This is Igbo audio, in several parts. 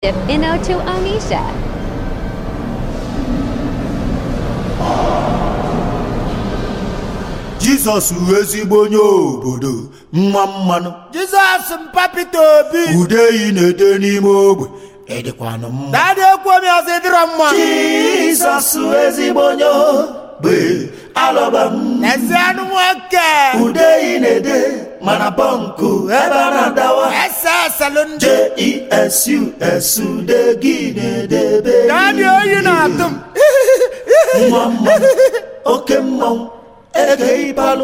Inno to Onisha. jizọs wụ ezigbo onye obodo nwa mmanụ jizọs mpa Peter obi udeyi na-ede n'ime ogbe ịdịkwanụ mma dadị ekwu omi ọzọ ịdịrọ mma jizọs wụ ezigbo onye ogbe alọba m ezi anụ nwoke udeyi na-ede mana bọnkụ ebe a na-adawa ese eselụ ndị jesus ude gị na-edebe dadị oyi na-atụ m nwa mmanụ oke mmanwụ ege ịbalụ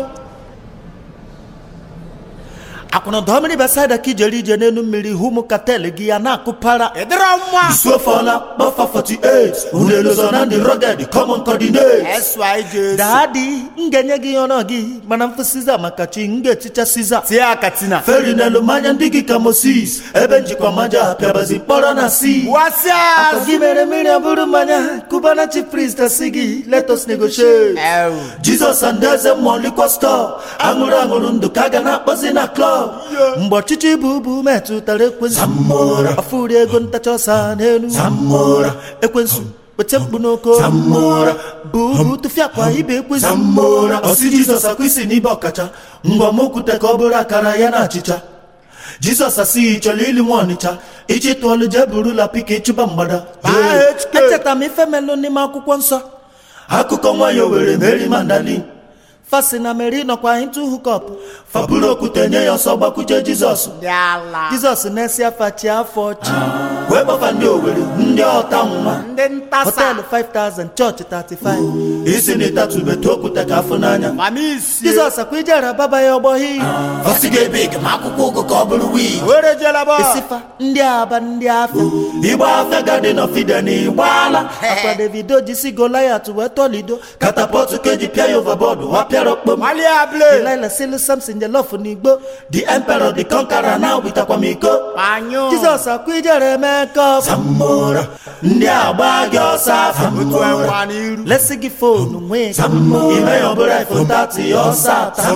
akwụna dọọ mmiri besaida ka ijere ije n'elu mmiri hụ ụmụ katel gị ya na-akụpara ịdịrọ mma isuofola kpọfa 48 unelozo na ndị roged common coordinate eswa ije daadị m ga-enye gị ọnọ gị mana mfụ siza maka chi m ga-echicha siza tie akatina feri n'elu mmanya ndị gị ka moses ebe njikwa maja pịabazi mkpọrọ na si wasịa Akwa gị mere mmiri ọ bụrụ mmanya kubana chief priest asị gị let us negotiate ewu jizọs and eze mmụọ likwa stọọ aṅụrụ aṅụrụ ndụ ka a ga na-akpọzi na klọb mgbe ọchịchị bụ ubu metụtara ekwensu ọfụri ego ntacha ọsa n'elu ekwensu weta mkpu n'oko bụ ubu tụfiakwa ibe ekwensu ọsị jizọs akwa isi n'ibe ọkacha ngwa m okwute ka ọ bụrụ akara ya na achịcha jizọs asịghị chọrọ ili nwa ọnịcha ichi tụọlụ jee burula pika ịchụba mgbada Baa HK. echetara m ife melụ n'ime akwụkwọ nsọ akụkọ nwanyị owere meri mandalin fasi na meri nọkwa into hookup faburu okwute nye ya ọsọ gbakwuje jizọs dị ala jizọs na-esi afa chi afọ chi wee gbafa ndị owere ndị ọta nwa ndị ntasa họteelụ 5000 chọọchị 35 isi na ịtatụbetụ okwute ka afụ n'anya mama isi jizọs akwa ijere baba ya ọgbọghị fasi ga-ebe ma akwụkwọ ụgụ ka ọ bụrụ wii were jela bọ isifa ndị aba ndị afọ igba afịa gadin of eden igbaala akwa davido jisi goliat wee tọlido katapọtụ ka eji pịa ya overboard wapịara okpom malia ble delilah silu samson jelof n'igbo the emperor the conqueror na witakwa m iko panyo jizọs akwa ijere mekọp zamora ndị agba gị ọsọ afọ otu enwa n'iru lesi gị fonu nwee ime ya ọbụla ifo tati ọsọ ata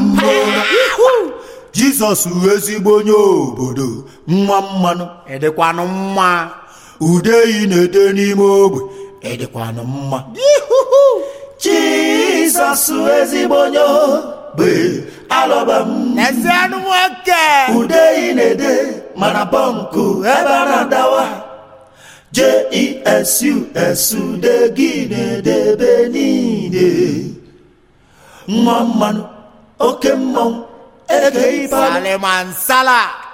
jizọs wụ ezigbo onye obodo nwa mmanụ ịdịkwanụ mma udeyi na-ede n'ime ogbe ịdịkwanụ mma jizọs wụ ezigbo onye ogbe alọba m ezi anụ nwoke udeyi na-ede mana bọnkụ ebe a na-adawa jesus ude gị na-edebe niile nwa mmanụ oke mmanwụ ege ịbalụ salimansala